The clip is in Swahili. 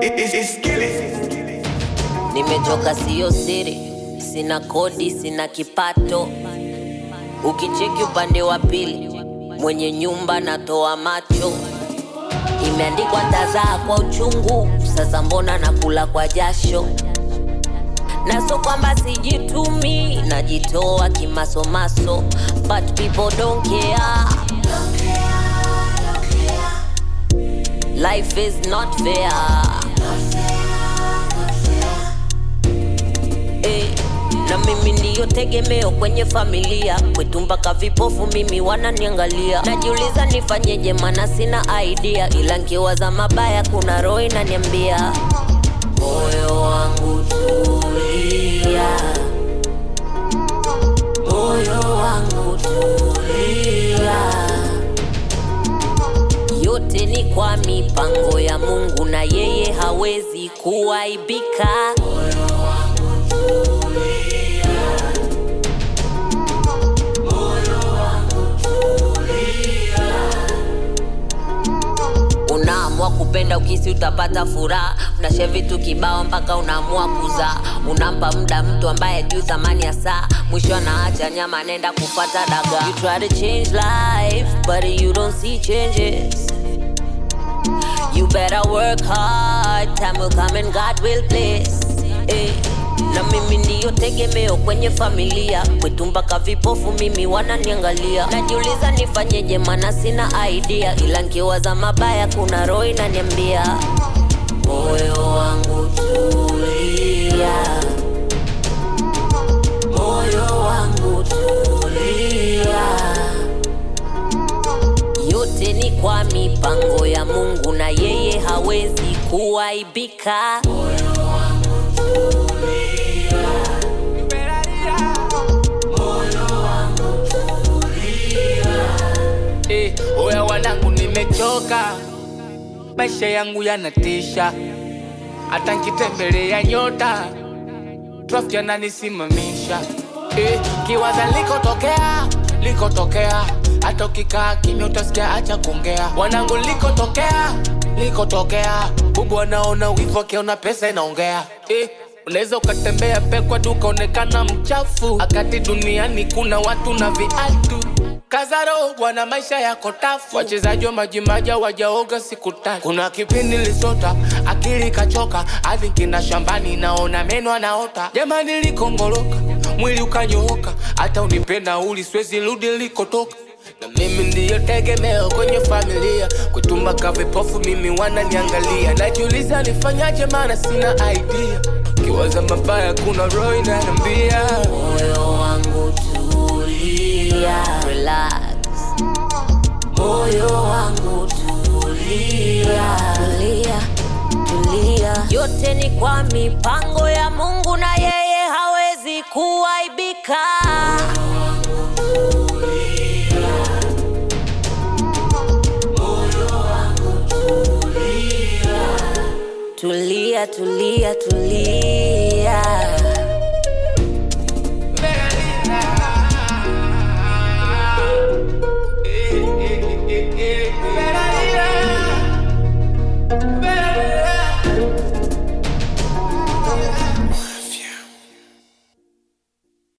Nimechoka, siyo siri, sina kodi, sina kipato. Ukicheki upande wa pili, mwenye nyumba natoa macho. Imeandikwa tazaa kwa uchungu, sasa mbona nakula kwa jasho? na so kwamba sijitumi, najitoa kimasomaso, but people don't care. Life is not fair. Eh, na mimi ndiyo tegemeo kwenye familia kwetu, mpaka vipofu mimi wananiangalia. Najiuliza nifanyeje, mana sina idea, ila nkiwaza mabaya kuna roho inaniambia moyo wangu tulia, moyo wangu tulia, yote ni kwa mipango ya Mungu na yeye hawezi kuaibika. Unaamua kupenda ukisi utapata furaha, unashare vitu kibao mpaka unaamua kuzaa. Unampa muda mtu ambaye juu thamani ya saa, mwisho anaacha nyama, anaenda kupata dagaa. You try to change life but you don't see changes. You better work hard, time will come and God will bless. Eh, na mimi ndiyo tegemeo kwenye familia kwetu, mpaka vipofu mimi wananiangalia. Najiuliza nifanyeje, mana sina idea, ila nkiwaza mabaya kuna roho inaniambia moyo wangu tulia, moyo wangu tulia yote ni kwa mipango ya Mungu na yeye hawezi kuaibika. Eh, oya wanangu, nimechoka, maisha yangu yanatisha, hata nkitembelea nyota trafiki ananisimamisha. Eh, kiwaza likotokea, likotokea, hata ukikaa kimya utasikia acha kuongea. Wanangu, likotokea, likotokea, bubu anaona wivu akiona pesa inaongea. Eh, Unaweza ukatembea pekwa duka onekana mchafu, akati duniani kuna watu na viatu Kazaro wana maisha yako tafu, wachezaji wa majimaji wajaoga siku tatu. Kuna kipindi lisota akili kachoka, hadi kina shambani naona meno anaota. Jamani likongoloka, mwili ukanyooka, hata unipenda uli siwezi rudi likotoka. Na mimi ndiyo tegemeo kwenye familia, kwetumba kavipofu mimi wananiangalia. Najiuliza nifanyaje, maana sina idea. Kiwaza mabaya kuna roho inaniambia Moyo wangu tulia, relax. Moyo wangu tulia, tulia, tulia. Yote ni kwa mipango ya Mungu na yeye hawezi kuaibika. Tulia, tulia, tulia.